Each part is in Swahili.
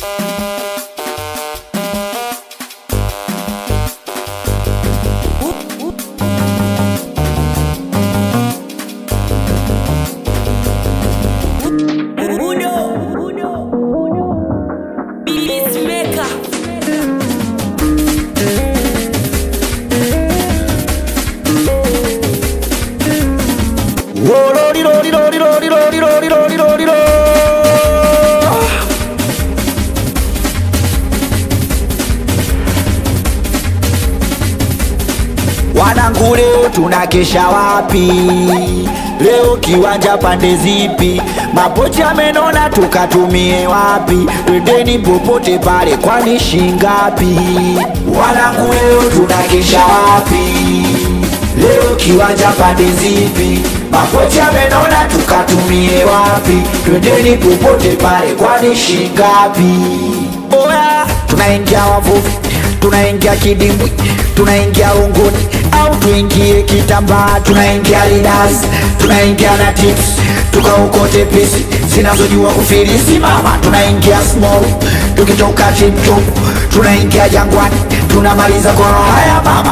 Wanangu, leo tunakesha wapi? Leo kiwanja pande zipi? Mapochi amenona tukatumie wapi? Twendeni popote pale, kwani shingapi? Wanangu, leo tunakesha wapi? Leo kiwanja pande zipi? Mapochi amenona tukatumie wapi? Twendeni popote pale, kwani shingapi? Oya, tunaingia wavuvi, tunaingia kidimbwi, tunaingia unguni au tuingie kitambaa, tunaingia lidas, tunaingia na tips, tukaokote pisi zinazojua kufilisi mama, tunaingia small, tukitoka tiptop, tunaingia jangwani, tunamaliza kwa haya mama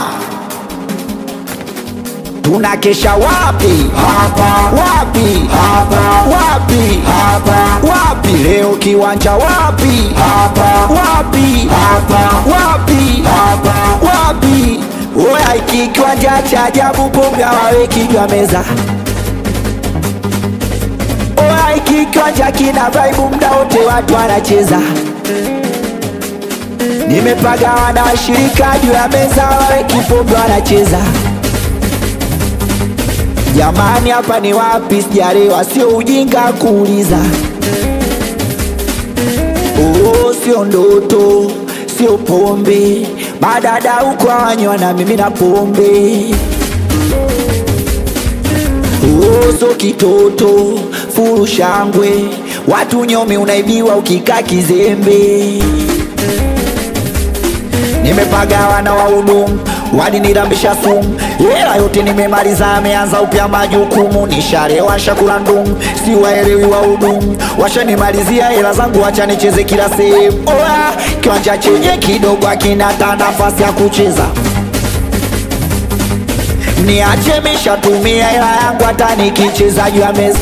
tunakesha wapi? Hapa. Wapi? Hapa. Wapi? Hapa. Wapi? Leo kiwanja wapi? Hapa. Wapi? Hapa. Wapi? Hapa. Wapi? Oya, iki kiwanja cha ajabu, pombe hawaweki juu ya meza. Oya, iki kiwanja kina vibe, muda wote watu wanacheza. Nimepagawa na washirika juu ya meza, hawaweki pombe wanacheza. Jamani, hapa ni wapi? Sijalewa, sio ujinga kuuliza. Oh, sio ndoto, sio pombe, madada huko hawanywa na mimi na pombe. Oh, sio kitoto, furu shangwe, watu nyomi unaibiwa ukikaa kizembe. Nimepagawa na wahudumu walinirambisha sumu, hela yote nimemaliza, ameanza upya majukumu, nisharewa shakula ndumu, si waelewi wahudumu, washanimalizia hela zangu, wacha nicheze kila sehemu. Oya, kiwanja chenye kidogo akina ta nafasi ya kucheza niache mishatumia hela yangu, hata nikicheza juu ya meza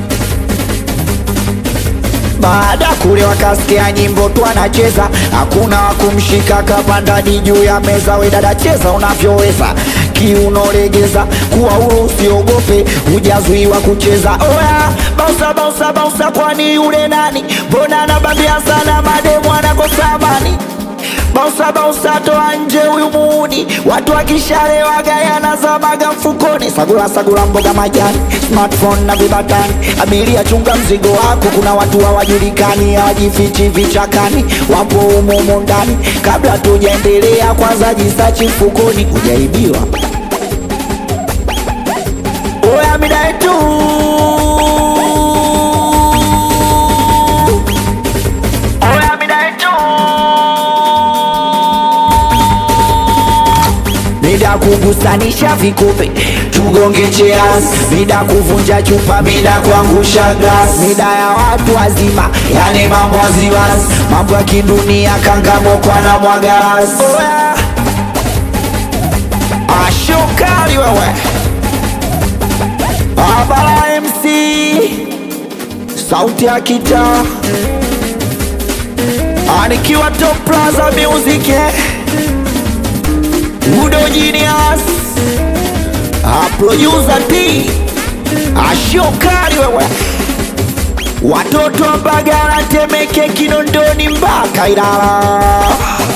baada kule wakasikia nyimbo tu anacheza, hakuna wakumshika kapandani juu ya meza. We dada, cheza unavyoweza, kiuno legeza, kuwa huru, usiogope, hujazuiwa kucheza. Oya, bausa bausa bausa, kwani yule nani? Mbona anabambia sana, mademu anakosa amani Bausa bausa, toa nje huyu muuni, watu wakishalewa gayana zamaga mfukoni. Sagula sagula, mboga majani, smartphone na vibatani. Abiria chunga mzigo wako, kuna watu hawajulikani, hawajifichi vichakani, wapo humo humo ndani. Kabla tujaendelea, kwanza jisachi mfukoni, hujaibiwa. Oya midai tu Oya midai tu Mida kugusanisha vikupe tugonge cheers, mida kuvunja chupa, mida kuangusha glass, mida ya watu wazima, yani mambo waziwazi, mambo ya kidunia, kangamokwa na mwagaras. Oya, ashokali wewe, Abara MC, sauti ya kitaa, anikiwa Top Plaza Music eh. Udo Genius A producer T Ashokari wewe Watoto wa Mbagala Temeke Kinondoni mpaka Ilala